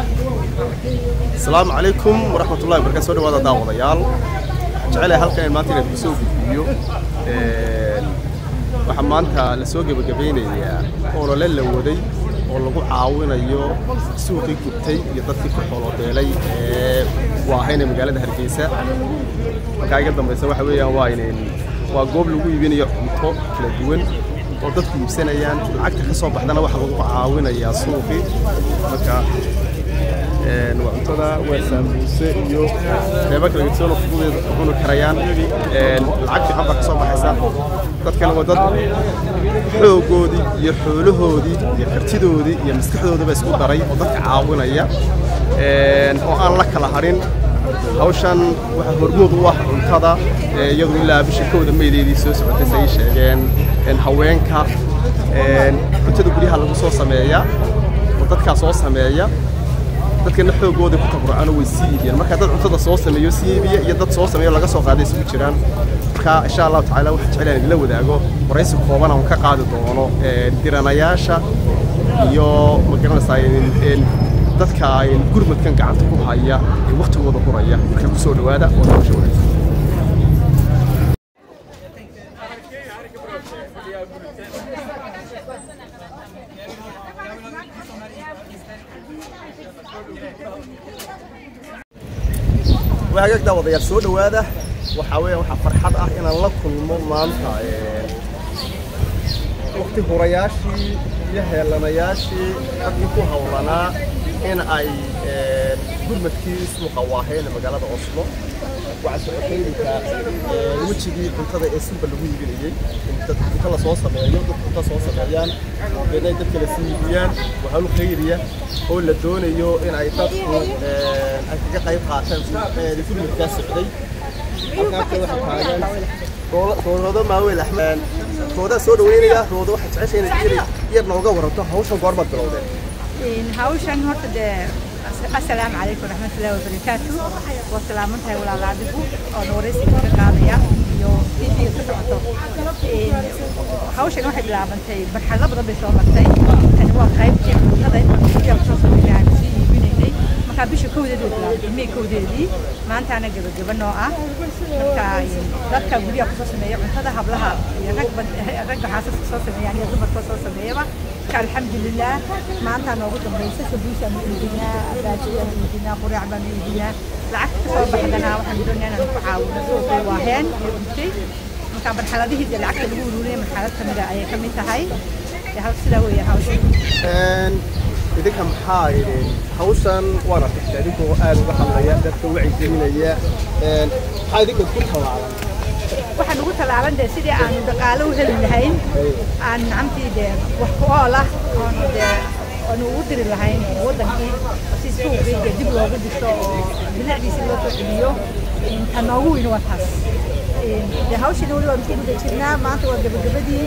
asalaamu calaykum waraxmatullahi wabarakatu soo dhawaada daawadayaal waxaan jecelahay halkan in maanta inaan kusoo gudbiyo waxaa maanta la soo gebagabeynayaa olole la waday oo lagu caawinayo suuqii gubtay iyo dadkii ku xoolobeelay ee waahayna magaalada hargeysa markaa iga dambaysa waxa weeyaan waa inin waa goob lagu iibinayo cunto kala duwan oo dadku iibsanayaan lacagta ka soo baxdana waxaa lagu caawinayaa suuqii marka waa cuntada waa saambuuse iyo qeybo kala gedsoon oo fududeeda ku cuni karayaan lacag fiican baa ka soo baxaysa dadkana waa dad xoogoodii iyo xoolahoodii iyo kartidoodii iyo maskaxdoodaba isku daray oo dadka caawinaya oo aan la kala harin hawshan waxaa hormood u ah cuntada iyadu ilaa bisha kowda meydeedii soo socotay say sheegeen haweenka cuntada guryaha lagu soo sameeya oo dadkaa soo sameeya dadkana xoogooda ku tabarucaan way sii iibiyaan marka dad cuntada soo sameeyo sii iibiya iyo dad soo sameeyo laga soo qaaday isugu jiraan marka insha allahu tacaala waxaan jeclaan idinla wadaago waraysi kooban aan ka qaadi doono diranayaasha iyo magaranaysaa dadka gurmadkan gacanta ku haya ee waktigooda huraya marka kusoo dhawaada oo nolosha wanaagsan hagaag daawadayaal soo dhawaada waxaa weeyaan waxaa farxad ah inaan la kulmo maanta waqti hurayaashii iyo heelanayaashii dadkii ku hawlanaa in ay gurmadkii suuqa waaheen magaalada oslo waxaa socotay iminka wejigii cuntada ee suuqa lagu iibinayey in dad cunto la soo sameeyo dad cunto soo sameeyaan deedna ay dadka la sii iibiyaan waa hawl khayriya oo la doonayo in ay dadku ay kaga qayb qaataan gurmadkaa socday halkaasa waxaa taagan roodoodo maaweel axmed roodaa soo dhaweynaya roodo waxaa jecesha inaad yar nooga waranto hawshan goormaad bilowdeen hawshan horta dee assalaamu calaykum waraxmatullahi wabarakaatu waa salaaman tahay walaala adigu oon waraysiga ka qaadaya iyo intii ka socoto hawshan waxay bilaabantay marxalado badan bay soo martay tani waa qaybtii cuntada guryaha kusoo sameeyaan sii iibinaynay markaa bisha kowdeed way bilaabantay may kowdeedii maantaana gebageba noo ah marka dadka guryaha kusoo sameeya cuntada hablaha iyo ragba ragga xaasaska soo sameeyaan iyo dumarka soo sameeyaba marka alxamdulilah maanta noogu dambaysa sabuusaan iibinaa baajiyaan iibinaa quraac baan iibinaa lacagta kasoo baxdana waxaan doonaa inaan ku caawino suuqii waaheen iyo cuntay marka marxaladihii dee lacagta lagu ururinaya marxalad kamida ayay kamid tahay sidaa weeyaan hawshan idinka maxaa idin hawshan waana tagta idinkoo aad uga hadlaya dadka wacyigelinaya maxaa idinka ku tallaalan waxaan ugu tallaalan dee sidii aanu dhaqaalo u heli lahayn aan nacamtii dee wax ku ool ah oonu dee aanu ugu diri lahayn waddankii si suuqii dee dib loogu dhiso oo bilicdiisi loo soo celiyo ta noogu weyn waa taas dee hawshiina weli waanu ku guda jirnaa maanta waa gebagabadii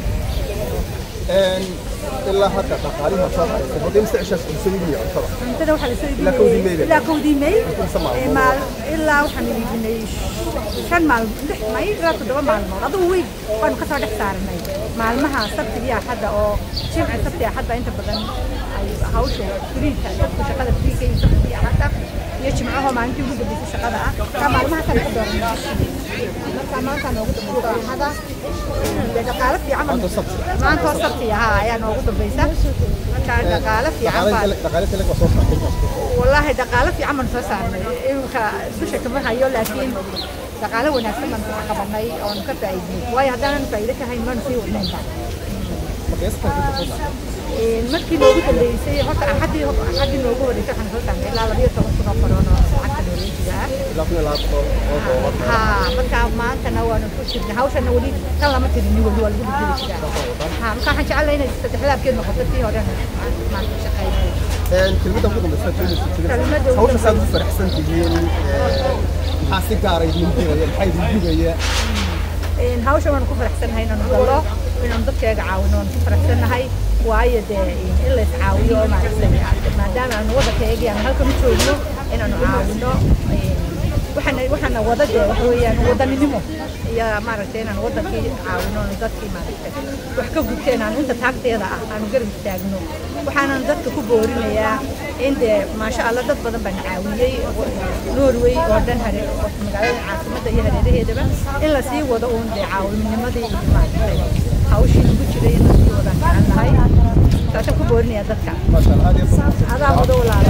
ilaa hadda dhaqaalihi soo haysay hadda imse cishaas cunso iibiya cuntada cuntada waxaa lasoo Ilaa kowdii May bay ilaa kowdii May Inta maalmood. Ee, maal ilaa waxaan iibinay shan maalmood lix may ilaa toddoba maalmood adugu weyn waanu kasoo dhex saaranay maalmaha sabtiga iyo axadda oo jimca sabti axadda inta badan ay hawsha firiidka dadku shaqada firiidka iyo sabti iyo axadda iyo jimcaho maalintii ugu dambeysay shaqada ah marka maalmahaasaan ku dooranay marka maanta noogu dambaysa axada dee dhaqaalo fiican baan- Maanta sabti. maanta oo sabti ahaa ayaa noogu dambaysa marka dhaqaalo fiican baan dhaqaale kale waa soo saartay والله دقالة في عمل فسرنا إيه سوشة كمان هيو لكن دقالة وناسة من قبلنا أو نكتة أيدي واي هذا أنا فايدة كهاي ما نسي ونين markaysta ka soo markii loogu dambeysay horta axadii axadii loogu horeysay waxaan soo saarnay ilaa labiyo toban kun oo korono lacagta nooleensigaa ilaa kun iyo laba boqol oo doolar ha marka maantana waanu ku jirnay hawshana weli tan lama tirini weli waa lagu bedeli jiraa ha marka waxaan jecelahay inay saddexdaabkeed noqoto tii horena maanta shaqeynay kelmadda ugu dambaysa Kelmadda ugu hawsha saad u faraxsan tihiin maxaa si gaara idin diraya maxaa idin gubaya Een, hawshan waan ku faraxsanahay inaanu gallo inaanu dadkeega caawino waan ku faraxsanahay waayo dee in la iscaawiyo oo maaragtay maadaama aanu waddankeegii aan halkan u joogno inaanu caawino een, waxaana waxaana wada dee waxa weeyaan wadaninimo iyo maaragtay inaan wadankii caawino dadkii maaragtay wax ka gubteen aan inta taagteeda ah aanu garab taagno waxaanan dadka ku boorinayaa in dee maasha allah dad badan baan caawiyey norway oo dhan hare magaalada caasimadda iyo hareeraheedaba in la sii wado uun dee caawinimadii iyo maaragtay hawshii lagu jiray in la sii wadaan gacan lahay taasaan ku boorinaya dadka adaa wado walaala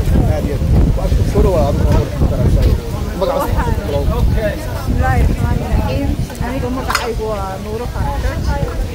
bismillaahi raxmaani raxiim aniga magacaygu waa nuuro faarasho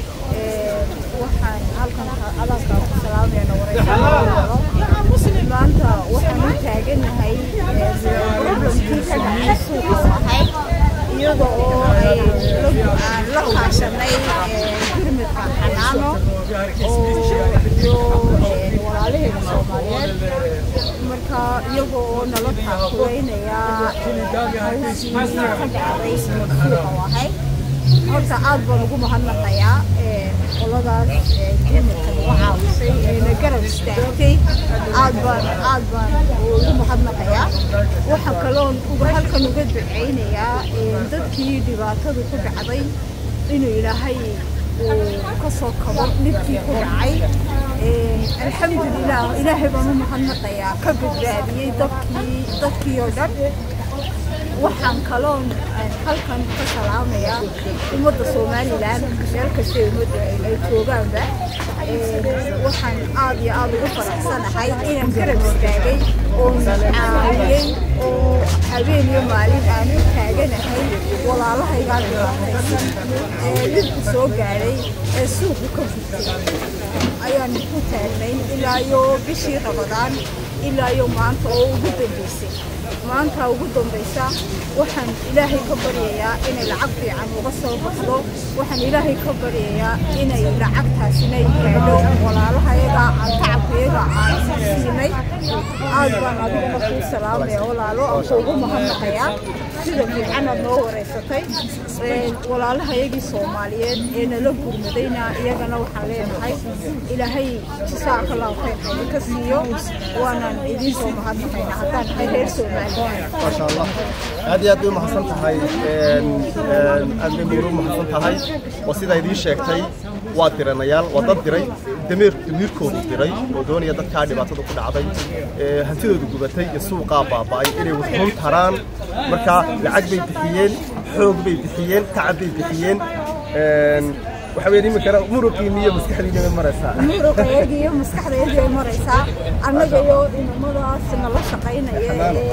waxaan halkan adanka ku salaamayana wareysaalo maanta waxaan u taaganahay problemkii ka dhacay suuqa ahayd iyada oo aan la kaashanay gurmidka xanaano oo iyo walaalaheena soomaaliyeed marka iyaga oo nala taakureynaya hawshii ka dhacday suuqa ahayd horta aad baan ugu mahadnaqayaa qoladaas gurmidka nagu caawisay eena garab istaagtay aad baan aad baan ugu mahadnaqayaa waxaa kaloon uga halkan uga duceynayaa dadkii dhibaatadu ku dhacday inuu ilaahay uu ka soo kabo dhibkii ku dhacay alxamdulilah ilaahay baan u mahadnaqayaa ka badbaadiyey dadkii dadkii oo dhan waxaan kaloon halkan ka salaamayaa ummadda somalilan meel kasta ummadda ay joogaanba waxaan aad iyo aad ugu faraxsanahay inaan garab istaagay oon caawiyey oo habeen iyo maalin aan u taaganahay walaalahaygaa dhibaataysan ee dhibku soo gaadhay ee suuqu ka gurtay ayaan ku taagnay ilaa iyo bishii rabadaan ilaa iyo maanta oo ugu dambaysay maanta ugu dambaysa waxaan ilaahay ka baryayaa inay lacag fiican uga soo baxdo waxaan ilaahay ka baryayaa inay lacagtaasina gaadho walaalahayaga aan tacabkayaga aan siinay aad baan adiguna kuu salaamaya walaalo aan kuugu mahadnaqayaa sida fiican aad noo wareysatay walaalahayagii soomaaliyeed ee nala gurmadayna iyagana waxaan leenahay ilaahay jisaaka allahu khayr hayna ka siiyo waanaan idiin soo mahadnaqaynaa haddaan nahay reer soomaaliya maasha allah aad iyo aad bay umahadsan tahay aad bay muuru umahadsan tahay oo sidaa idiin sheegtay waa diranayaal waa dad diray dameer damiirkoodu diray oo doonaya dadkaa dhibaatada ku dhacday hantidoodu gubatay iyo suuqaa baaba'ay inay wuxuun taraan marka lacag bay bixiyeen xoog bay bixiyeen tacab bay bixiyeen waxa weeye iminkana muruqiini iyo maskaxdiina bay maraysaa muruqayagii iyo maskaxdayadii ay maraysaa annaga iyo inamadaas nala shaqaynaya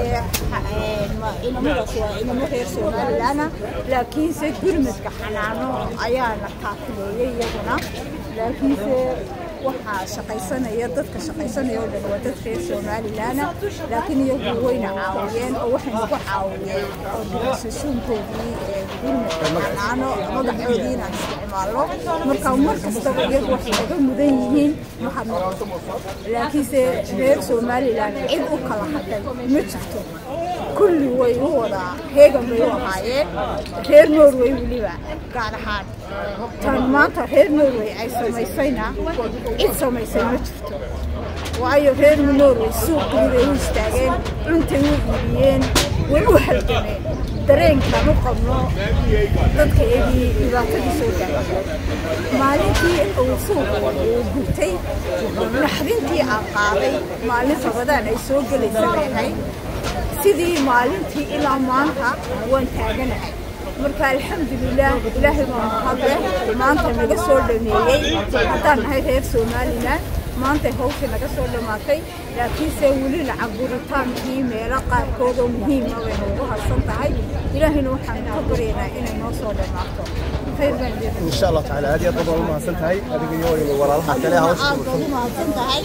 ee inamadaas waa inamo reer somalilaana laakiinse gurmadka xanaano ayaana kaafileeyey iyaguna laakiinse waxaa shaqaysanaya dadka shaqaysanaya oo dhan waa dad reer somalilaana laakiin iyagu wayna caawiyeen oo waxay nagu caawiyeen oo dhigasasuunkoodii gurmadka xanaano madaxoodii inaan isticmaalno marka mar kastaba iyagu waxay naga mudan yihiin mahadnaqo laakiinse reer somalilan cid u kala hadhay ma jirto kulli way u wadaa heegan bay u ahaayeen reer norway weliba gaar ahaan tan maanta reer norway ay samaysayna cid samaysay ma jirto waayo reer norway suuqii bay u istaageen cuntay u iibiyeen way u halgameen dareenkaan u qabno dadka eegii dhibaatadii soo gaartay maalintii uu suuqa uu gubtay naxdintii aan qaaday maalin rabadaan ay soo gelaysa bay ahayd sidii maalintii ilaa maanta waan taaganahay marka alxamdulilah ilaahay baa mahadleh maanta naga soo dhameeyey haddaan nahay reer somalilan maantay hawsha naga soo dhammaatay laakiinse weli lacag guritaankii meelo qaarkood oo muhiima bay noogu harsan tahay ilaahayna waxaan ka baryaynaa inay noo soo dhammaato khayr baan idin in sha allah tacaala aad iyo aad baad ugu mahadsan tahay adiga iyo walaalaha kale hawsha aad baa ugu mahadsan tahay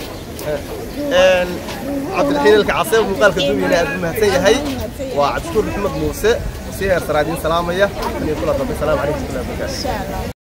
cabdilxiin ilkacase muuqaalka duwiyana aad u mahadsan yahay waa cabdishuur maxamed muuse si heer saraadiin salaamaya iyo kula dambe salaamu calaykum warahmatullahi wabarakaatu insha allah